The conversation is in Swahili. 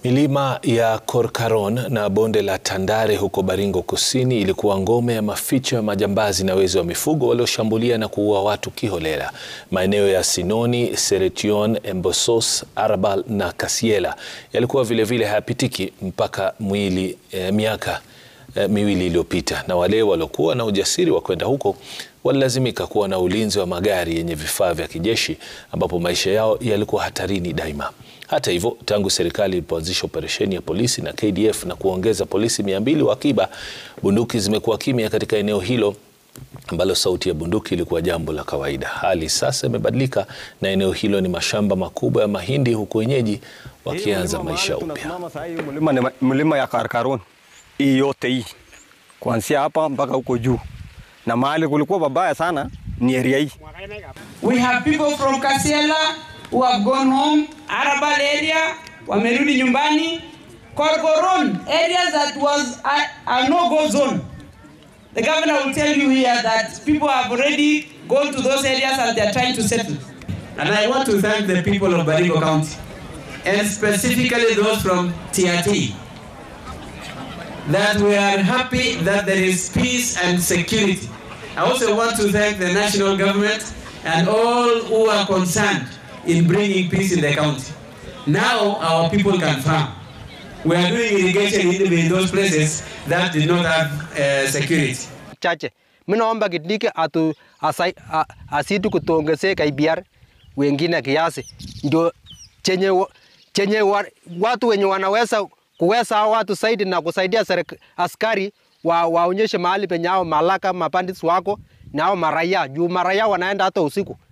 Milima ya Korkaron na bonde la Tandare huko Baringo Kusini ilikuwa ngome ya maficho ya majambazi na wezi wa mifugo walioshambulia na kuua watu kiholela. Maeneo ya Sinoni, Seretion, Embosos, Arabal na Kasiela yalikuwa vilevile hayapitiki mpaka mwili eh, miaka eh, miwili iliyopita, na wale waliokuwa na ujasiri wa kwenda huko walilazimika kuwa na ulinzi wa magari yenye vifaa vya kijeshi ambapo maisha yao yalikuwa hatarini daima. Hata hivyo, tangu serikali ilipoanzisha operesheni ya polisi na KDF na kuongeza polisi mia mbili wa akiba, bunduki zimekuwa kimya katika eneo hilo ambalo sauti ya bunduki ilikuwa jambo la kawaida. Hali sasa imebadilika na eneo hilo ni mashamba makubwa ya mahindi, huku wenyeji wakianza maisha upya. Tunasimama saa hii mlima, ni- mlima ya Karkarun hii yote hii kuanzia hapa mpaka huko juu, na mahali kulikuwa babaya sana ni area hii. We have people from Kasiela who have gone home, Arabal area, wamerudi nyumbani. Korkoron, areas that was a, a no-go zone. The governor will tell you here that people have already gone to those areas and they are trying to settle. And I want to thank the people of Baringo County, and specifically those from TRT, that we are happy that there is peace and security. I also want to thank the national government and all who are concerned in bringing peace in the county. Now our people can farm. We are doing irrigation even in those places that did not have uh, security. chache. Mimi naomba Kindiki atu asai, a, asidi kutuongezee KBR wengine kiasi, ndio chenye, wa- chenye wa, watu wenye wanaweza kuweza hao watu zaidi na kusaidia serik, askari wa, waonyeshe mahali penye hao malaka mapandits wako na hao maraia juu maraia wanaenda hata usiku